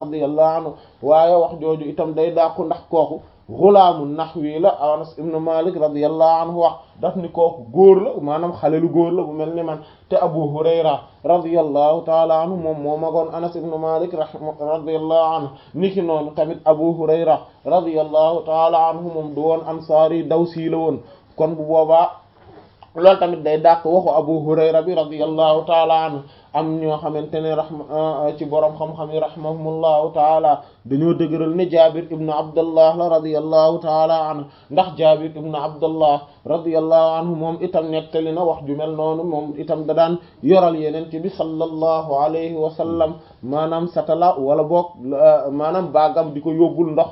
radiyallahu anhu waaye wax jooju itam day dàqu ndax kooku xulaamu naxwi la Anas ibn Malik radiyallahu anhu wax daf ni kooku góor la maanaam xale lu góor la bu mel ni man te Abu Hurayra radiyallahu taala anhu moom moo magoon Anas ibn Malik radiyallahu anhu niki noonu tamit Abu Hurayra radiyallahu taala anhu moom du woon ansaari dawsi la woon kon bu boobaa loolu tamit day dàq waxu Abu Hurayra bi radiyallahu taala anhu am ñoo xamante ne rahma ci borom xam-xam yi rahimahumullahu taala dañoo dëgëral ne Jaabir ibn Abdullah la radiyallahu taala anhu ndax Jaabir ibn Abdullah radiyallahu anhu moom itam nettali na wax ju mel noonu moom itam da daan yoral yeneen ci bi sallallahu alayhi wa sallam maanaam satala wala boog maanaam baagam di ko yóbbul ndox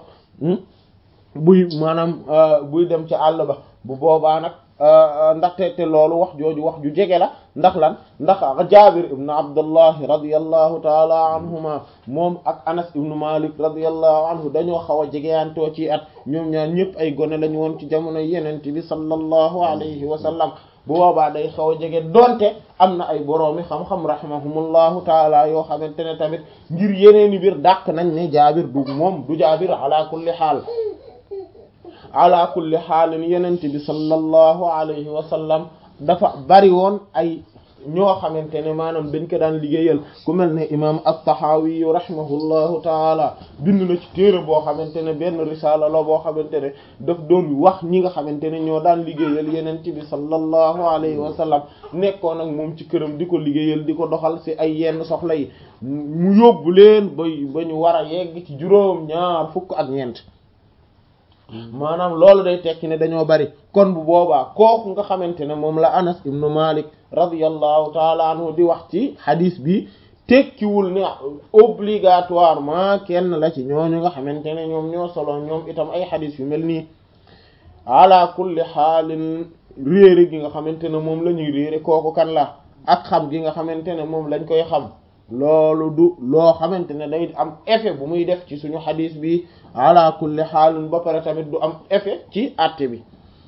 buy maanaam buy dem ci àll ba bu boobaa nag ndaxte te loolu wax jooju wax ju jege la ndax lan ndax Jaabir ibn Abdullah radiyallahu taala anhuma moom ak Anas ibn Malik radiyallahu anhu dañoo xaw a jegeyantoo ci at ñoom ñaar ñëpp ay gone lañu woon ci jamono yenent bi sallallahu alayhi wa sallam bu boobaa day xaw a jege donte am na ay boroomi xam-xam rahimahumullahu taala yoo xamante ne tamit ngir yeneeni biir dàq nañ ne Jaabir du moom du Jaabir ala kulli xaal ala kulli xaalin yenente bi sallallahu alayhi wa sallam dafa bari woon ay ñoo xamante ne maanaam dañ ko daan liggéeyal ku mel ne imam at-Tahawi rahimahullahu taala bind na ci téere boo xamante ne benn risaala la boo xamante ne daf doon wax ñi nga xamante ne ñoo daan liggéeyal yenente bi sallallahu alayhi wa sallam nekkoon ak moom ci këram di ko liggéeyal di ko doxal ci ay yenn soxla yi mu yóbbu leen ba ba ñu war a yegg ci juróom ñaar fukk ak ñeent maanaam loolu day tekki ne dañoo bari kon bu boobaa kooku nga xamante ne moom la Anas ibnu Malik radiyallahu taala anhu di wax ci hadis bi tekkiwul ne obligatoirement kenn la ci ñooñu nga xamante ne ñoom ñoo solo ñoom itam ay hadis yu mel nii ala kulli xaalin réere gi nga xamante ne moom la ñuy réere kooku kan la ak xam gi nga xamante ne moom lañ koy xam loolu du loo xamante ne day am effet bu muy def ci suñu xadis bi ala kulli xaalin ba pare tamit du am effet ci àtte bi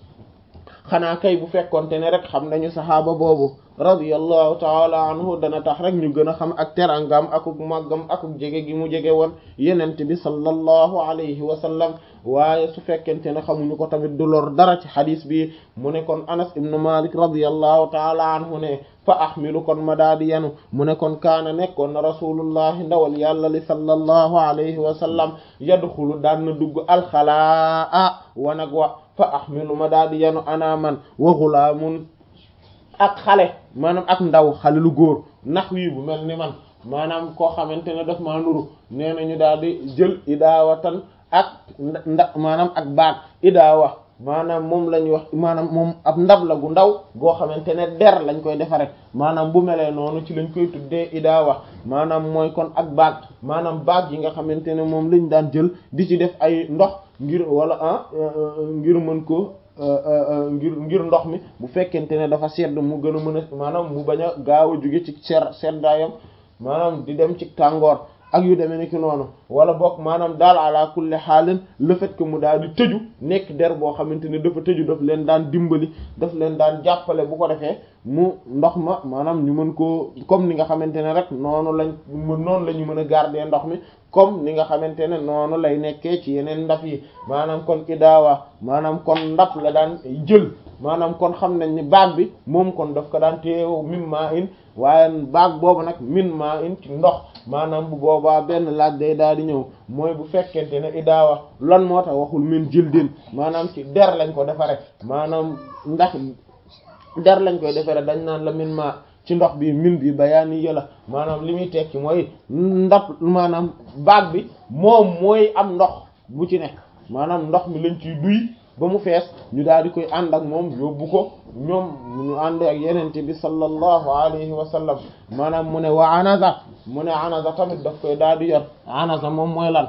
xanaa kay bu fekkonte ne rek xam nañu saxaaba boobu radiyallahu taala anhu dana tax rek ñu gën a xam ak terangam akuk màggam akuk jege gi mu jege woon yenent bi sallallahu alayhi wa sallam waaye su fekkente ne xamuñu ko tamit du lor dara ci xadis bi mu ne kon anas ibnu malik radiyallahu taala anhu ne fa ahmilu kon ma daa di yanu mu ne kon kaana nekkoon na rasulullahi ndawal yàlla li sallallahu alayhi wa sallam yadxulu daan na dugg alxalaa wanag wa fa ahmilu ma daa di yanu ana man wa ghulaamun ak xale maanaam ak ndaw xale lu góor nax wii bu mel ni man maanaam koo xamante ne daf maa nuru nee nañu daal di jël idaawatan ak nda maanaam ak baag idaawa maanaam moom la ñuy wax maanaam moom ab ndab la gu ndaw goo xamante ne der lañ koy defare maanaam bu melee noonu ci lañ koy tuddee idaawa maanaam mooy kon ak baag maanaam baag yi nga xamante ne moom lañ daan jël di ci def ay ndox ngir wala ah ngir mën ko ngir ngir ndox mi bu fekkente ne dafa sedd mu gën a mën a maanaam mu bañ a gaaw a jóge ci ser seddaayam maanaam di dem ci tàngoor ak yu demee ni ki noonu wala boog maanaam daal ala kulli xaalin le fait que mu daal di tëju nekk der boo xamante ne dafa tëju daf leen daan dimbali daf leen daan jàppale bu ko defee mu ndox ma maanaam ñu mën koo comme ni nga xamante ne rek noonu lañ noonu la ñu mën a garder ndox mi comme ni nga xamante ne noonu lay nekkee ci yeneen ndaf yi maanaam kon idaawa maanaam kon ndap la daan jël maanaam kon xam nañ ni baag bi moom kon daf ko daan teew min maa in waaye baag boobu nag min maa in ci ndox maanaam bu boobaa benn laaj day daal di ñëw mooy bu fekkente ne idaawa lan moo tax waxul min jildin maanaam ci der lañ ko defare maanaam ndax der lañ koy defare dañ naan la min maa ci ndox bi min bi bayaani yëla maanaam li muy tekki mooy ndap maanaam baag bi moom mooy am ndox bu ci ne maanaam ndox mi lañ ciy duy ba mu fees ñu daal di koy ànd ak moom yóbbu ko ñoom ñu ànd ak yenente bi sallallahu alayhi wa sallam maanaam mu ne wa anaza mu ne anaza tamit daf koy daal di yor anaza moom mooy lan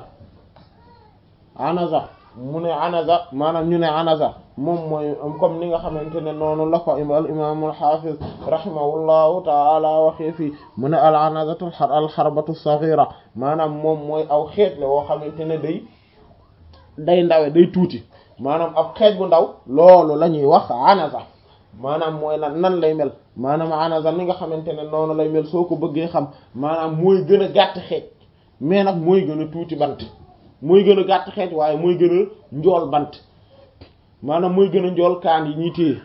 anaza mu ne anaza maanaam ñu ne anaza moom mooy comme ni nga xamante ne noonu la ko al imam al hafiz rahimahullahu taala waxee fii mu ne al anazatu al xarbatu saghira maanaam moom mooy aw xeet la woo xamante ne day day ndawe day tuuti maanaam ab xeej bu ndaw loolu la ñuy wax anaza maanaam mooy lan nan lay mel maanaam anaza ni nga xamante ne noonu lay mel soo ko bëggee xam maanaam mooy gën a gàtt xeej mais nag mooy gën a tuuti bant mooy gën a gàtt xeet waaye mooy gën a njool bant maanaam mooy gën a njool kaan yi ñuy téye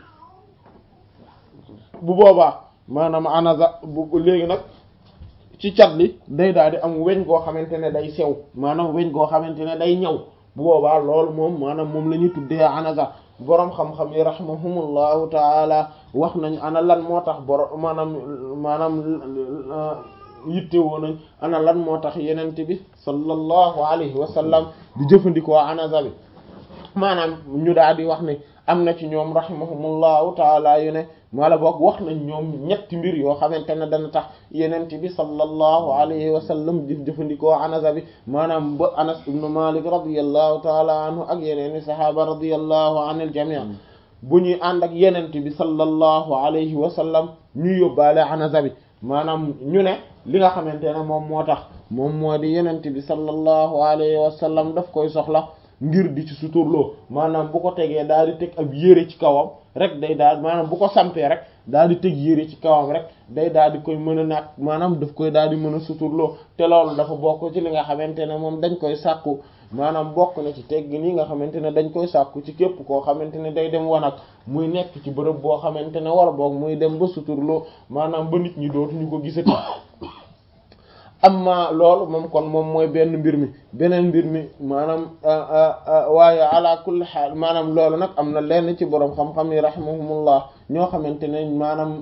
bu boobaa maanaam anaza bu léegi nag ci cat li day daal di am weñ goo xamante ne day sew maanaam weñ goo xamante ne day ñaw bu boobaa loolu moom maanaam moom la ñuy tuddee anaza boroom xam-xam yi rahimahumullahu taala wax nañ ana lan moo tax borom maanaam maanaam yitte woo nañ ana lan moo tax yenente bi sallallahu alayhi wa sallam di jëfandikoo anaza bi maanaam ñu daal di wax ne am na ci ñoom rahimahumullahu taala yu ne mala boog wax nañ ñoom ñetti mbir yoo xamante ne dana tax yenente bi sallallahu alayhi wa sallam di jëfandikoo anaza bi maanaam ba anas ibnu malik radiyallahu taala anhu ak yeneeni sahaaba radiyallahu anil jami' bu ñuy ànd ak yenente bi sallallahu alayhi wa sallam ñu yóbbaale anaza bi maanaam ñu ne li nga xamante ne moom moo tax moom moo di yenente bi sallallahu alayhi wa sallam daf koy soxla ngir di ci suturloo maanaam bu ko tegee daal di teg ab yére ci kawam rek day daal maanaam bu ko sampee rek daal di teg yére ci kawam rek day daal di koy mën a naat maanaam daf koy daal di mën a suturloo te loolu dafa bokk ci li nga xamante ne moom dañ koy sàkku maanaam bokk na ci tegg nii nga xamante ne dañ koy sàkku ci képp koo xamante ne day dem wanag muy nekk ci bërëb boo xamante ne wala boog muy dem ba suturloo maanaam ba nit ñi dootuñu ko gisati amma loolu moom kon moom mooy benn mbir mi beneen mbir mi maanaam waaye ala kulli xaal maanaam loolu nag am na lenn ci boroom xam-xam yi rahimahumullah ñoo xamante ne maanaam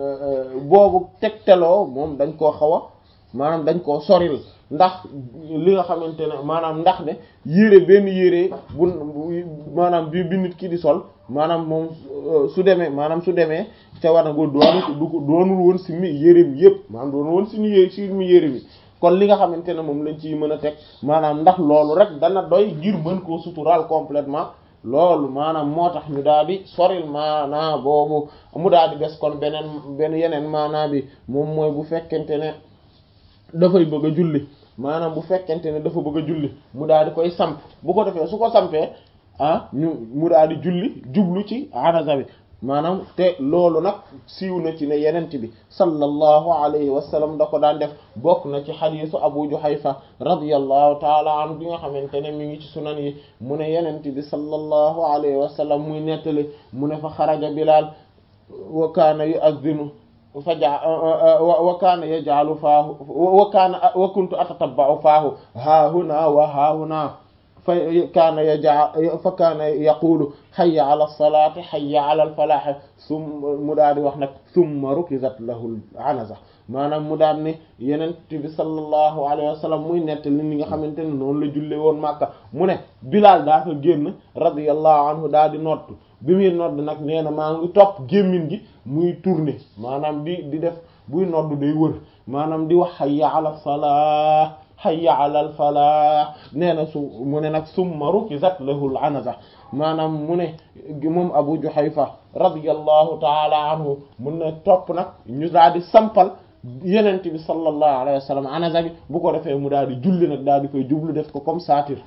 boobu tegtaloo moom dañ koo xaw a maanaam dañ koo soril ndax li nga xamante ne maanaam ndax ne yére benn yére bu maanaam bi bi nit ki di sol maanaam moom su demee maanaam su demee te war na ko doonu du ko doonul woon si mi yére bi yëpp maanaam doonul woon si mi yére si mi yére bi kon li nga xamante ne moom lañ ciy mën a teg maanaam ndax loolu rek dana doy ngir mën koo suturaal complètement loolu maanaam moo tax ñu daal di soril maanaa boobu mu daal di des kon beneen benn yeneen maanaa bi moom mooy bu fekkente ne dafay bëgg a julli maanaam bu fekkente ne dafa bëgg a julli mu daal di koy samp bu ko defee su ko sampee ah ñu mu daal di julli jublu ci anaza bi maanaam te loolu nag siiw na ci ne yenent bi sallallahu alayhi wa sallam da ko daan def bokk na ci xadiisu Abu Juhayfa radiyallahu taala anhu bi nga xamante ne mi ngi ci sunan yi mu ne yenent bi sallallahu alayhi wa sallam muy nettali mu ne fa xaraja Bilaal wa kaana yu'adhdhinu faja wa kaana yaj'alu faahu wa kaana wa kuntu atatabba'u faahu haahuna wa haahuna fa kaana yaj'al fa kaana yaqulu hayya ala salaati hayya ala al-falaah summa mu daal di wax nag summa rukizat lahu al-anaza maanaam mu daal ne Yonent bi sallallahu alayhi wa sallam muy nettali ni nga xamante ne noonu la julle woon Makka mu ne Bilaal daa ko génn radiyallahu anhu daal di nodd bi muy nodd nag nee na maa ngi topp gémmiñ gi muy tourner maanaam di di def buy nodd day wër maanaam di wax hayya ala salaah hayya ala al falah nee na su mu ne nag summa rukizat lahu al anaza maanaam mu ne moom Abu Juhayfa radiyallahu taala anhu mun na topp nag ñu daal di sampal Yonent bi sallallahu alayhi wa sallam anaza bi bu ko defee mu daal di julli nag daal di koy jublu def ko comme saatir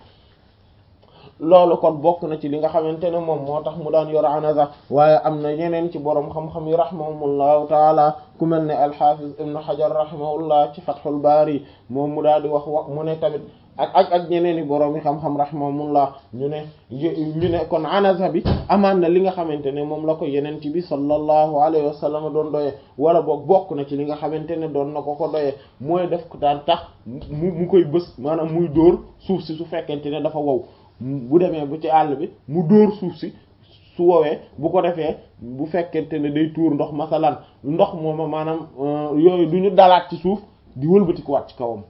loolu kon bokk na ci li nga xamante ne moom moo tax mu daan yor anaza waaye am na ñeneen ci boroom xam-xam yi rahimahumullahu taala ku mel ne alxafiz ibn hajar rahimahullah ci fathul baari moom mu daal di wax wax mu ne tamit ak ak ak ñeneen i boroom yi xam-xam rahimahumullah ñu ne ñu ne kon anaza bi amaan na li nga xamante ne moom la ko yeneen ci bi sallallahu alayhi wa sallam doon doyee wala boog bokk na ci li nga xamante ne doon na ko ko doyee mooy def ko daan tax mu mu koy bës maanaam muy dóor suuf si su fekkente ne dafa wow bu demee bu ci àll bi mu dóor suuf si su woowee bu ko defee bu fekkente ne day tuur ndox masalan ndox mooma maanaam yooyu du ñu dalaat ci suuf di wëlbatikuwaat ci kawam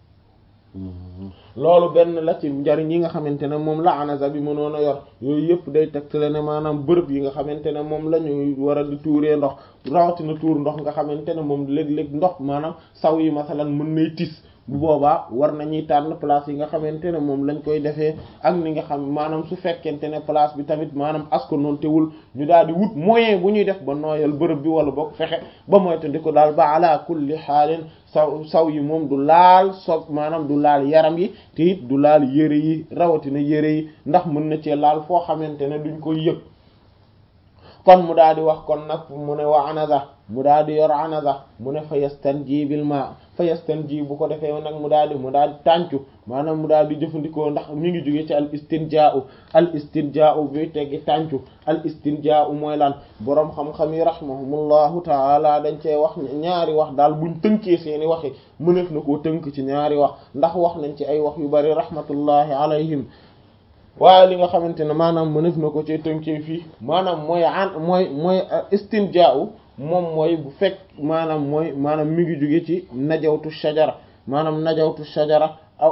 loolu benn la ci njariñ yi nga xamante ne moom la anaza bi mënoon a yor yooyu yëpp day tegtale ne maanaam bërëb yi nga xamante ne moom la ñuy war a di tuuree ndox rawatina tuur ndox nga xamante ne moom léeg-léeg ndox maanaam saw yi masalan mën nay tis bu boobaa war nañuy tànn place yi nga xamante ne moom lañ koy defee ak ni nga xam maanaam su fekkente ne place bi tamit maanaam asko noonu teewul ñu daal di wut moyen bu ñuy def ba nooyal bërëb bi wala boog fexe ba moytu di ko daal ba ala kulli xaalin saw saw yi moom du laal soog maanaam du laal yaram yi te it du laal yére yi rawatina yére yi ndax mën na cee laal foo xamante ne duñ koy yëg kon mu daal di wax kon nag mu ne wa anaza mu daal di yor anaza mu ne fa yastanji bil ma fa yastanji bu ko defee nag mu daal di mu daal di tàncu maanaam mu daal di jëfandikoo ndax mi ngi jóge ci al istinjaa'u al istinjaa'u bi teggi tàncu al istinjaa'u mooy lan boroom xam-xam yi rahimahumullahu taala dañ cee wax ñaari wax daal buñ tënkee seeni waxi mëneef na koo tënk ci ñaari wax ndax wax nañ ci ay wax yu bari rahmatullahi alayhim waaye li nga xamante ne maanaam mëneef na ko ci tënkee fii maanaam mooy an mooy mooy istinjaa'u moom mooy bu fekk maanaam mooy maanaam mi ngi jóge ci najawtu shajara maanaam najawtu shajara aw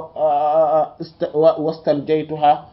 wastanjaytuha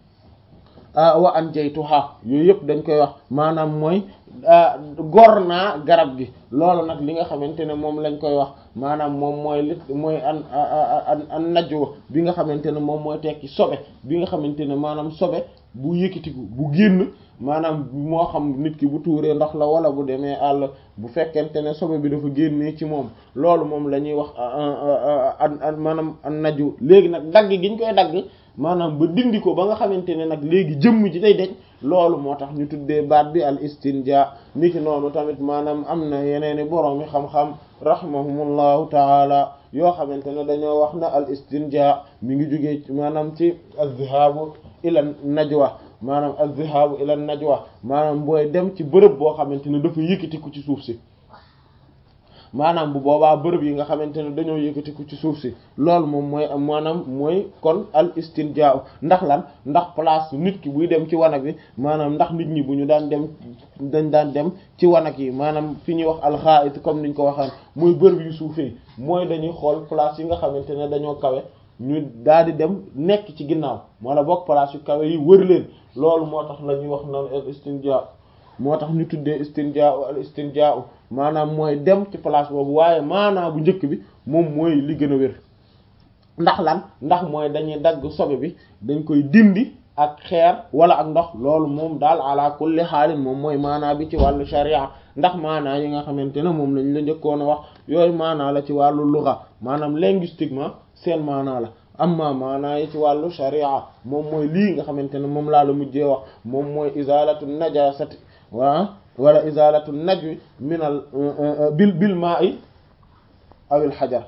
wa anjaytuha yooyu yëpp dañ koy wax maanaam mooy gor naa garab gi loolu nag li nga xamante ne moom lañ koy wax maanaam moom mooy li mooy an an najwa bi nga xamante ne moom mooy tekki sobe bi nga xamante ne maanaam sobe bu yëkkatiku bu génn maanaam moo xam nit ki bu tuuree ndox la wala bu demee àll bu fekkente ne sobe bi dafa génnee ci moom loolu moom la ñuy wax an maanaam an naju léegi nag dagg gi ñu koy dagg maanaam ba dindi ko ba nga xamante ne nag léegi jëmm ji day deñ loolu moo tax ñu tuddee baat bi al istinja niki noonu tamit maanaam am na yeneeni boroomi xam-xam rahimahumullahu taala yoo xamante ne dañoo wax na al istinja mi ngi jógee maanaam ci az-zihabu ila najwa maanaam az-zihabu ila najwa maanaam booy dem ci bërëb boo xamante ne dafa yëkkatiku ci suuf si maanaam bu boobaa bërëb yi nga xamante ne dañoo yëkkatiku ci suuf si loolu moom mooy maanaam mooy kon al istinjaa ndax lan ndax place nit ki buy dem ci wanag bi maanaam ndax nit ñi bu ñu daan dem dañ daan dem ci wanag yi maanaam fi ñuy wax alxaait comme niñ ko waxaan mooy bërëb yu suufee mooy dañuy xool place yi nga xamante ne dañoo kawe ñu daal di dem nekk ci ginnaaw wala boog place yu kawe yi wër leen loolu moo tax la ñuy wax naan al istinjaa moo tax ñu tuddee istinjaa al istinjaa maanaam mooy dem ci place boobu waaye maanaam bu njëkk bi moom mooy li gën a wér ndax lan ndax mooy dañuy dagg sobe bi dañ koy dindi ak xeer wala ak ndox loolu moom daal ala kulli xaalin moom mooy maanaa bi ci wàllu sharia ndax maanaa yi nga xamante ne moom lañ la njëkkoon a wax yooyu maanaa la ci wàllu lugha maanaam linguistiquement seen maanaa la amma maanaa yi ci wàllu sharia moom mooy lii nga xamante ne moom laa la mujjee wax moom mooy izalatu najasati waa wala izalatu najwi minal bil bil ma'i awil xajar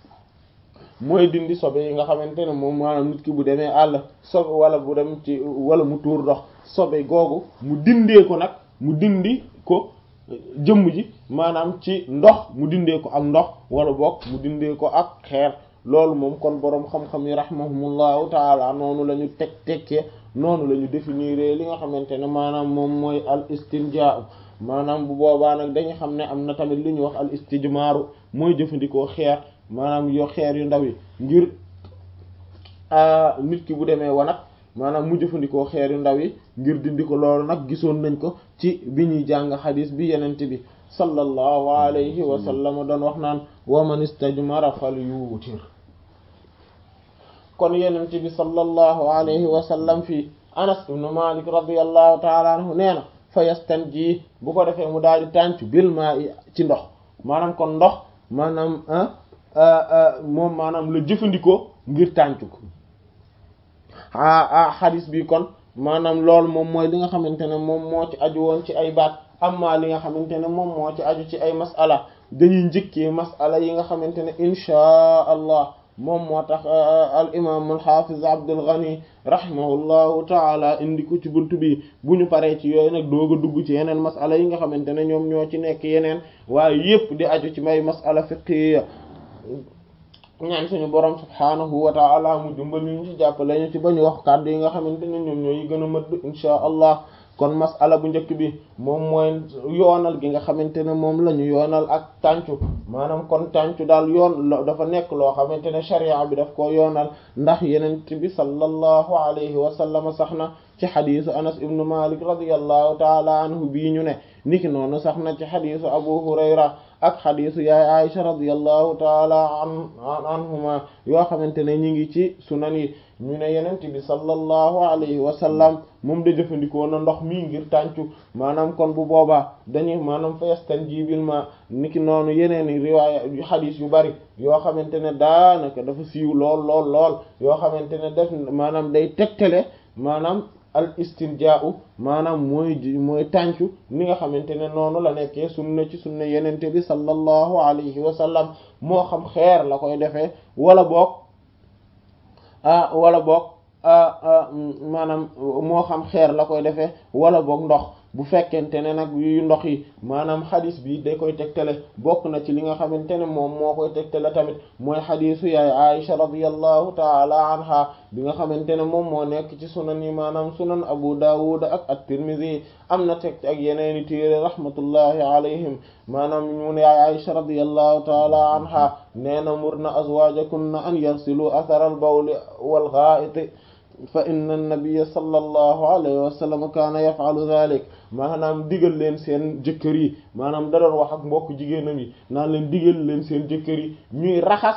mooy dindi sobe yi nga xamante ne moom maanaam nit ki bu demee àll sobe wala bu dem ci wala mu tuur ndox sobe googu mu dindee ko nag mu dindi ko jëmm ji maanaam ci ndox mu dindee ko ak ndox wala boog mu dindee ko ak xeer loolu moom kon boroom xam-xam yi rahimahumullahu taala noonu la ñu teg tekkee noonu la ñu définir li nga xamante ne maanaam moom mooy al istinjaa maanaam bu boobaa nag dañu xam ne am na tamit li ñuy wax al istijmaaru mooy jëfandikoo xeer maanaam yo xeer yu ndaw yi ngir nit ki bu demee wanag maanaam mu jëfandikoo xeer yu ndaw yi ngir dindi ko loolu nag gisoon nañ ko ci bi ñuy jàng xadis bi yenente bi sallallahu alayhi wa sallam doon wax naan wa man istajmara fal yuutir kon yenente bi sallallahu alayhi wa sallam fii anas ibn malik radiyallahu taala anhu nee na fa yastanji bu ko defee mu daal di tàncu bil maa ci ndox maanaam kon ndox maanaam moom maanaam la jëfandikoo ngir tàncu ko ah xadis bi kon maanaam loolu moom mooy li nga xamante ne moom moo ci aju woon ci ay baat amma li nga xamante ne moom moo ci aju ci ay masala dañuy njëkkee masala yi nga xamante ne inchaa allah moom moo tax al imam al hafiz Abdul Ghani rahimahullahu taala indi ko ci buntu bi bu ñu paree ci yooyu nag doog a dugg ci yeneen masala yi nga xamante ne ñoom ñoo ci nekk yeneen waaye yépp di aju ci may masala fiqhiyya ñaan suñu borom subhaanahu wa taala mu dimbali ñu ci jàppale ñu ci ba ñu wax kàddu yi nga xamante ne ñoom ñoo yi gën a mëdd insha allah kon masala bu njëkk bi moom mooy yoonal gi nga xamante ne moom la ñu yoonal ak tàncu maanaam kon tàncu daal yoon dafa nekk loo xamante ne sharia bi daf koo yoonal ndax yenent bi sallallahu alayhi wa sallam sax na ci xadisu anas ibnu malik radiyallahu taala anhu bii ñu ne niki noonu sax na ci xadisu abu hurayra ak xadisu yaay aisha radiyallahu taala an anhuma yoo xamante ne ñi ngi ci sunan yi ñu ne yenent bi sallallahu alayhi wa sallam moom da jëfandikoo na ndox mi ngir tàncu maanaam kon bu boobaa dañuy maanaam fa yastanji bil ma niki noonu yeneen i riwaaya yu xadis yu bari yoo xamante ne daanaka dafa siiw lool lool lool yoo xamante ne def maanaam day tegtale maanaam al istinjaa'u maanaam mooy mooy tàncu ni nga xamante ne noonu la nekkee sunna ci sunna yenente bi sallallahu alayhi wa sallam moo xam xeer la koy defee wala boog ah wala boog maanaam moo xam xeer la koy defee wala boog ndox bu fekkente ne nag yu ndox yi maanaam xadis bi da koy tegtale bokk na ci li nga xamante ne moom moo koy tegtale tamit mooy xadisu yaay Aisha radiyallahu taala anha bi nga xamante ne moom moo nekk ci sunan yi maanaam sunan Abu Dawud ak at-Tirmidhi am na teg ak yeneeni téere rahmatullahi alayhim maanaam mu ne yaay Aisha radiyallahu taala anha nee na murna azwajakunna an yarsilu athara al-bawli wal gha'it fa inna an-nabiyya sallallahu alayhi wa sallam kaana yaf'alu dhalik maanaam digal leen seen jëkkër yi maanaam da doon wax ak mbokk jigéenam yi naan leen digal leen seen jëkkër yi ñuy raxas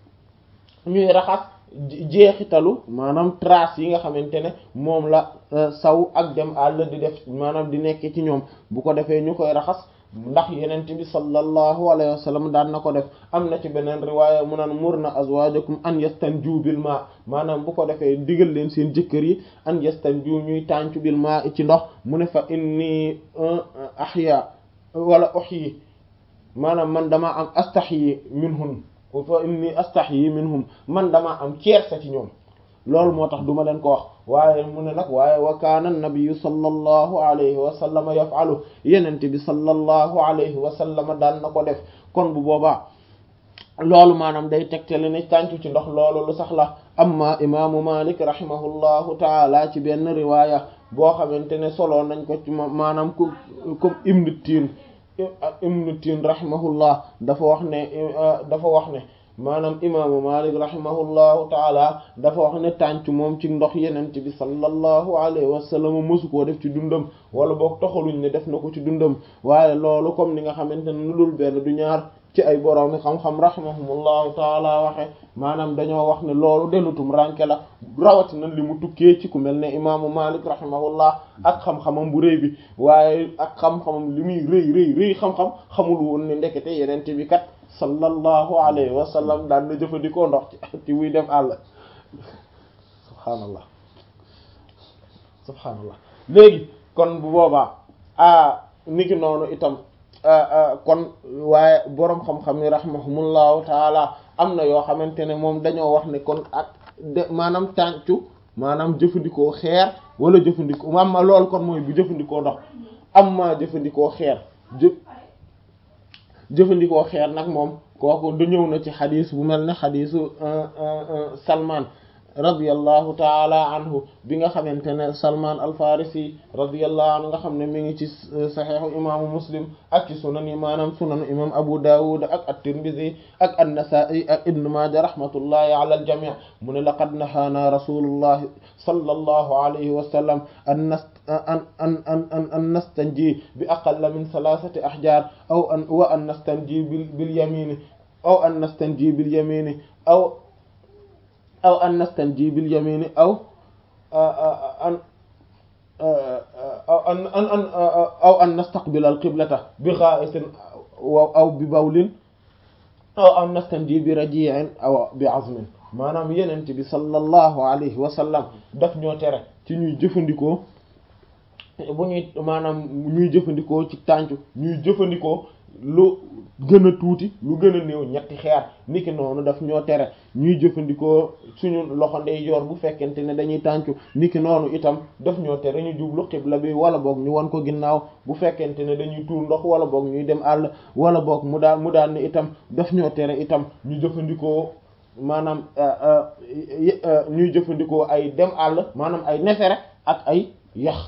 ñuy raxas jeexitalu maanaam trace yi nga xamante ne moom la saw ak dem àll di def maanaam di nekk ci ñoom bu ko defee ñu koy raxas ndax yenent bi sallallahu alayhi wa sallam daan na ko def am na ci beneen riwaaya mu naan murna azwajakum an yastanju bil ma maanaam bu ko defee digal leen seen jëkkër yi an yastanju ñuy tàncu bil ma ci ndox mu ne fa inni ahya wala uhyi maanaam man dama am astahyi minhum fa inni astahyi minhum man dama am kersa ci ñoom loolu moo tax duma leen ko wax waaye mu ne nag waaye wa kaana nabiyu sallallahu alayhi wa sallam yaf'alu yenente bi sallallahu alayhi wa sallam daan na ko def kon bu boobaa loolu maanaam day tegtale ne tàncu ci ndox loolu lu sax la amma imaamu malik rahimahullahu taala ci benn riwaaya boo xamante ne solo nañ ko ci maanaam ku comme ibnu tiin ibnu tiin rahimahullah dafa wax ne dafa wax ne maanaam imaamu malik rahimahullahu taala dafa wax ne tànc moom ci ndox yenente bi sallallahu alayhi wa sallam mësu koo def ci dundam wala boog toxaluñ ne def na ko ci dundam waaye loolu comme ni nga xamante ne lu dul benn du ñaar ci ay boroomi xam-xam rahimahumullahu taala waxe maanaam dañoo wax ne loolu denutum ranke la rawatina li mu tukkee ci ku mel ne imaamu malik rahimahullah ak xam-xamam bu rëy bi waaye ak xam-xamam li muy rëy rëy rëy xam-xam xamul woon ne ndekete yenente bi kat sallallahu alayhi wa sallam daan na jëfandikoo ndox ci ci wuy dem àll subhaanallah subhaanallah léegi kon bu boobaa a niki noonu itam kon waaye boroom xam-xam yi rahimahumullahu taala am na yoo xamante ne moom dañoo wax ne kon ak de maanaam tàncu maanaam jëfandikoo xeer wala jëfandikoo am ma loolu kon mooy bu jëfandikoo ndox am ma jëfandikoo xeer jë jëfandikoo xeer nag moom kooku du ñëw na ci xadis bu mel ne xadisu Salman radiyallahu taala anhu bi nga xamante ne Salman al-Farisi radiyallahu anhu nga xam ne mi ngi ci saxiixu imaamu Muslim ak ci sunan yi maanaam sunanu imam Abu Dawud ak at-Tirmidhi ak an-Nasa'i ak Ibn Maaja rahmatullahi ala al-jami' mu ne laqad nahaana rasulullahi sallallahu alayhi wa sallam an an an an an nastanji bi aqalla min thalathati ahjar aw an wa an nastanji bil bil yamini aw an nastanji bil yamini aw aw an nastanji bil yamini aw an aw an an aw an nastaqbila al qiblata bi gha'itin aw bi bawlin aw an nastanji bi raji'in aw bi azmin maanaam yenent bi sallallahu alayhi wa sallam daf ñoo tere ci ñuy jëfandikoo bu ñuy maanaam ñuy jëfandikoo ci tàncu ñuy jëfandikoo lu gën a tuuti lu gën a néew ñetti xeer niki noonu daf ñoo tere ñuy jëfandikoo suñu loxo ndeyjoor bu fekkente ne dañuy tàncu niki noonu itam daf ñoo tere ñu jublu xibla bi wala boog ñu wan ko ginnaaw bu fekkente ne dañuy tuur ndox wala boog ñuy dem àll wala boog mu daan mu daan ne itam daf ñoo tere itam ñu jëfandikoo maanaam ñuy jëfandikoo ay dem àll maanaam ay nefere ak ay yax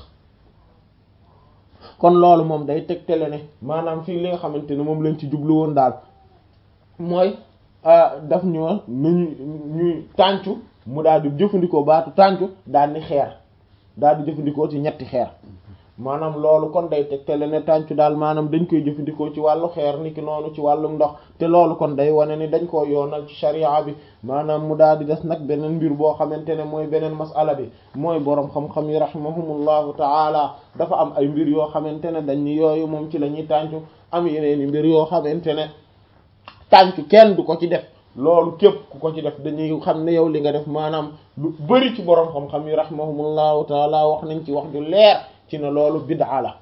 kon loolu moom day tegtale ne maanaam fii li nga xamante ne moom lañ ci jublu woon daal mooy daf ñoo nañu ñuy tàncu mu daal di jëfandikoo baatu tàncu daal ni xeer daal di jëfandikoo ci ñetti xeer maanaam loolu kon day tegtale ne tàncu daal maanaam dañ koy jëfandikoo ci wàllu xeer niki noonu ci wàllum ndox te loolu kon day wane ni dañ koo yoonal ci sharia bi maanaam mu daal di des nag beneen mbir boo xamante ne mooy beneen masala bi mooy boroom xam-xam yi rahimahumullahu taala dafa am ay mbir yoo xamante ne dañ ni yooyu moom ci la ñuy tàncu am yeneen i mbir yoo xamante ne tàncu kenn du ko ci def loolu képp ku ko ci def dañuy xam ne yow li nga def maanaam lu bari ci borom xam-xam yi rahimahumullahu taala wax nañ ci wax ju leer ci ne loolu bid'a la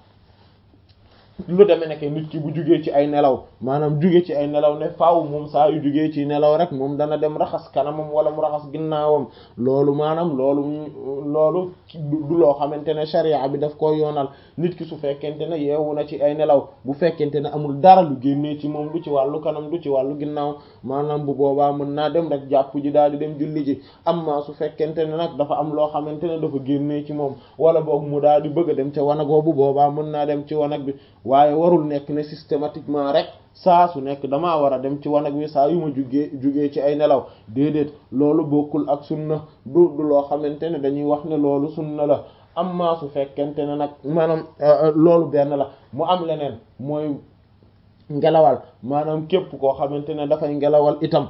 lu demee nekk nit ki bu jugee ci ay nelaw maanaam jugee ci ay nelaw ne faaw moom saa yu jugee ci nelaw rek moom dana dem raxas kanamam wala mu raxas ginnaawam loolu maanaam loolu loolu du loo xamante ne sharia bi daf ko yoonal nit ki su fekkente ne yeewu na ci ay nelaw bu fekkente ne amul dara lu génnee ci moom du ci wàllu kanam du ci wàllu ginnaaw maanaam bu boobaa mën naa dem rek jàpp ji daal di dem julli ji amma su fekkente ne nag dafa am loo xamante ne dafa génnee ci moom wala boog mu daal di bëgg a dem ca wanagoo bu boobaa mën naa dem ci wanag bi waaye warul nekk ne systématiquement rek saa su nekk damaa war a dem ci wanag wi saa yu ma jugee jugee ci ay nelaw déedéet loolu bokkul ak sunna du du loo xamante ne dañuy wax ne loolu sunna la amma su fekkente ne nag maanaam loolu benn la mu am leneen mooy ngelawal maanaam képp koo xamante ne dafay ngelawal itam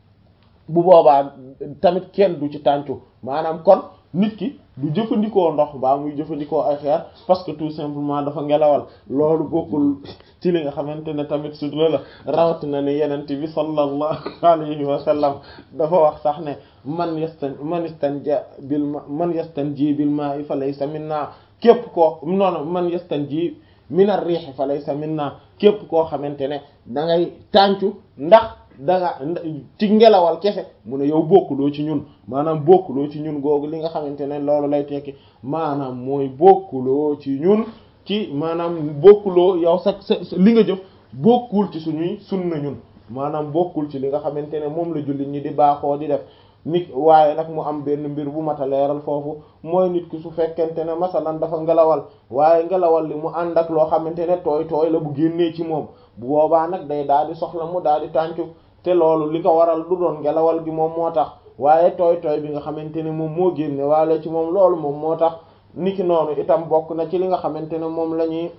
bu boobaa tamit kenn du ci tàncu maanaam kon nit ki du jëfandikoo ndox baa muy jëfandikoo ay xeer parce que tout simplement dafa ngelawal loolu bokkul ci li nga xamante ne tamit sutura la rawatina ne yenent bi sallallahu alayhi wa sallam dafa wax sax ne man yastan man yastanja bil ma man yastanji bil ma'i fa laysa minna képp koo noonu man yastanji min ar-rih fa laysa minna képp koo xamante ne da ngay tàncu ndax da nga ci ngelawal kese mu ne yow bokkuloo ci ñun maanaam bokkuloo ci ñun googu li nga xamante ne loolu lay tekki maanaam mooy bokkuloo ci ñun ci maanaam bokkuloo yow sa sa li nga jëf bokkul ci suñuy sunna ñun maanaam bokkul ci li nga xamante ne moom la jullit ñi di baaxoo di def nit waaye nag mu am benn mbir bu mat a leeral foofu mooy nit ki su fekkente ne masalan dafa ngelawal waaye ngelawal li mu ànd ak loo xamante ne tooy tooy la bu génnee ci moom bu boobaa nag day daal di soxla mu daal di tàncu te loolu li ko waral du doon ngelawal gi moom moo tax waaye tooy tooy bi nga xamante ne moom moo génne waale ci moom loolu moom moo tax niki noonu itam bokk na ci li nga xamante ne moom la ñuy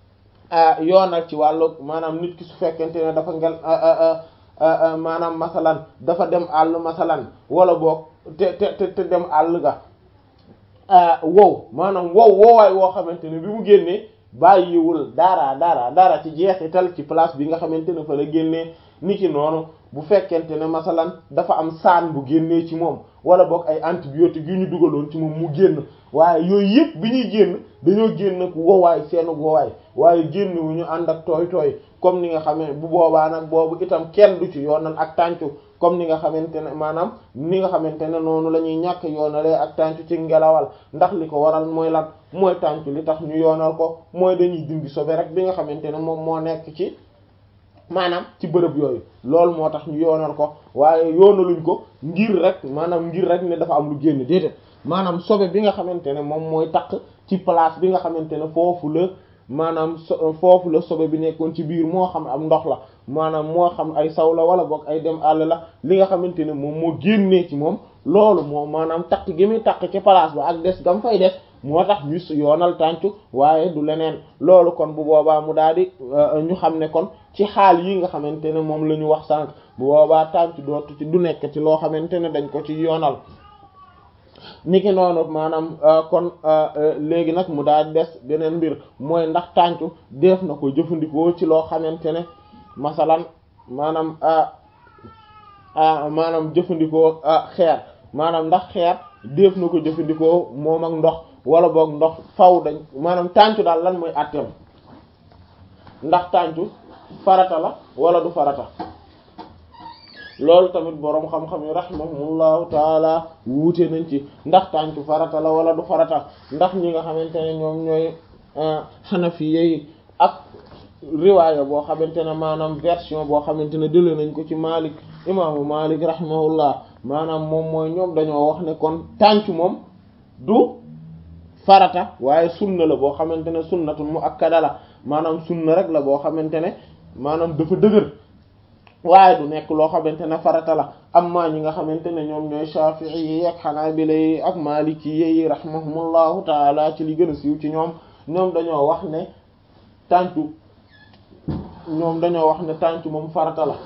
yoonal ci wàllu maanaam nit ki su fekkente ne dafa ngel maanaam masalan dafa dem àll masalan wala boog te te te dem àll ga wow maanaam wow woowaay woo xamante ne bi mu génnee bàyyiwul dara dara dara ci jeexital ci place bi nga xamante ne fa la génnee niki noonu bu fekkente ne masalan dafa am saan bu génnee ci moom wala boog ay antibiotiques yu ñu dugaloon ci moom mu génn waaye yooyu yëpp bi ñuy génn dañoo génn ak wowaay seenu wowaay waaye génn wu ñu ànd ak tooy tooy comme ni nga xamee bu boobaa nag boobu itam kenn du ci yoonal ak tàncu comme ni nga xamante ne maanaam ni nga xamante ne noonu la ñuy ñàkk yoonalee ak tàncu ci ngelawal ndax li ko waral mooy lan mooy tàncu li tax ñu yoonal ko mooy dañuy dindi sobe rek bi nga xamante ne moom moo nekk ci maanaam ci bërëb yooyu loolu moo tax ñu yoonal ko waaye yoonaluñ ko ngir rek maanaam ngir rek ne dafa am lu génn déedéet maanaam sobe bi nga xamante ne moom mooy takk ci place bi nga xamante ne foofu la maanaam so foofu la sobe bi nekkoon ci biir moo xam am ndox la maanaam moo xam ay saw la wala boog ay dem àll la li nga xamante ne moom moo génnee ci moom loolu moom maanaam takk gi muy takk ci place ba ak des gam fay des moo tax ñu yoonal tàncu waaye du leneen loolu kon bu boobaa mu daal di ñu xam ne kon ci xaal yi nga xamante ne moom la ñu wax sànq bu boobaa tàncu dootu ci du nekk ci loo xamante ne dañ ko ci yoonal niki noonu maanaam kon léegi nag mu daal des beneen mbir mooy ndax tàncu def na ko jëfandikoo ci loo xamante ne masalan maanaam maanaam jëfandikoo xeer maanaam ndax xeer def na ko jëfandikoo moom ak ndox wala boog ndox faw dañ maanaam tàncu daal lan mooy àtteem ndax tàncu farata la wala du farata loolu tamit boroom xam-xam yi rahimahumullahu taala wuute nañ ci ndax tàncu farata la wala du farata ndax ñi nga xamante ne ñoom ñooy xanafi yi ak riwaaya boo xamante ne maanaam version boo xamante ne dële nañ ko ci Malik imaamu Malik rahimahullah maanaam moom mooy ñoom dañoo wax ne kon tàncu moom du farata waaye sunna la boo xamante ne sunnatul muakkada la maanaam sunna rek la boo xamante ne maanaam dafa dëgër waaye du nekk loo xamante ne farata la amma ñi nga xamante ne ñoom ñooy shafi'i yi ak xanaabila yi ak maliki yi rahimahumullahu taala ci li gën a siiw ci ñoom ñoom dañoo wax ne tàncu ñoom dañoo wax ne tàncu moom farata la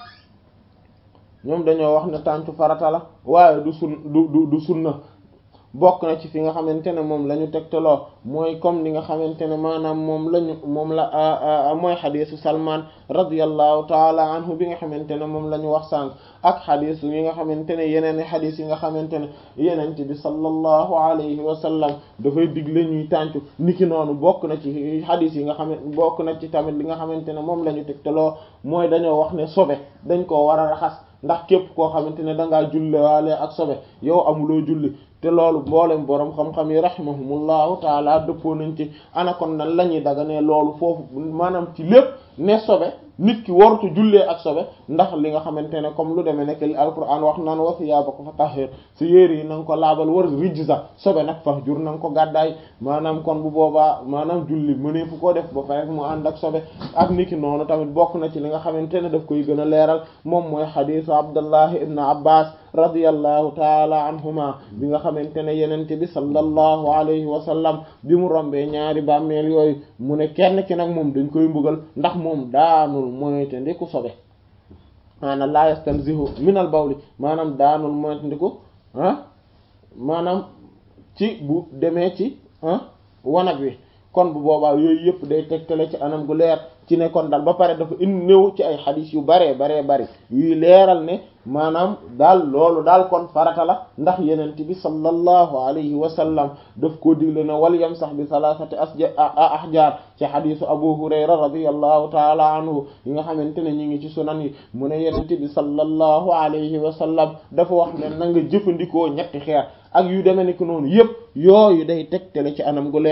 ñoom dañoo wax ne tàncu farata la waaye du sun du du du sunna bokk na ci fi nga xamante ne moom la ñu tegtaloo mooy comme li nga xamante ne maanaam moom lañu moom la mooy xadisu Salman radiyallahu taala anhu bi nga xamante ne moom la ñu wax sànq ak xadis yi nga xamante ne yeneen i xadis yi nga xamante ne yeneen bi sallallahu alayhi wa sallam dafay digle ñuy tàncu niki noonu bokk na ci xadis yi nga xam bokk na ci tamit li nga xamante ne moom la ñu tegtaloo mooy dañoo wax ne sobe dañ koo war a raxas ndax képp koo xamante ne dangaa julle waale ak sobe yow amuloo julli te loolu mboolem boroom xam-xam yi rahimahumullahu taala dëppoo nañ ci ana kon nan la ñuy daga ne loolu foofu maanaam ci lépp ne sobe nit ki warutu jullee ak sobe ndax li nga xamante ne comme lu demee nekk li alquran wax naan wa siyaabaka fatahhir si yéer yi na nga ko laabal war rijza sobe nag fahjur na nga ko gàddaay maanaam kon bu boobaa maanaam julli mënee fu ko def ba pare mu ànd ak sobe ak niki noonu tamit bokk na ci li nga xamante ne daf koy gën a leeral moom mooy xadisu abdullah ibn abbas radiyallahu taala anhuma bi nga xamante ne yenente bi sallallahu alayhi wa sallam bi mu rombee ñaari bàmmeel yooyu mu ne kenn ki nag moom dañ koy mbugal ndax moom daanul moyte ndiku sobe maanaam la yastanzihu minal bawli maanaam daanul moyte ndiku ah maanaam ci bu demee ci ah wanag wi kon bu boobaa yooyu yëpp day tegtale ci anam gu leer ci ne kon daal ba pare dafa indi néew ci ay xadis yu baree baree bari yuy leeral ne maanaam daal loolu daal kon farata la ndax yenent bi sallallahu alayhi wa sallam daf koo digle ne wal yam sax bi salasati asja ahjar ci xadisu abu hurayra radiyallahu taala anhu yi nga xamante ne ñi ngi ci sunan yi mu ne yenent bi sallallahu alayhi wa sallam dafa wax ne na nga jëfandikoo ñetti xeer ak yu demee ni ko noonu yëpp yooyu day tegtale ci anam gu leer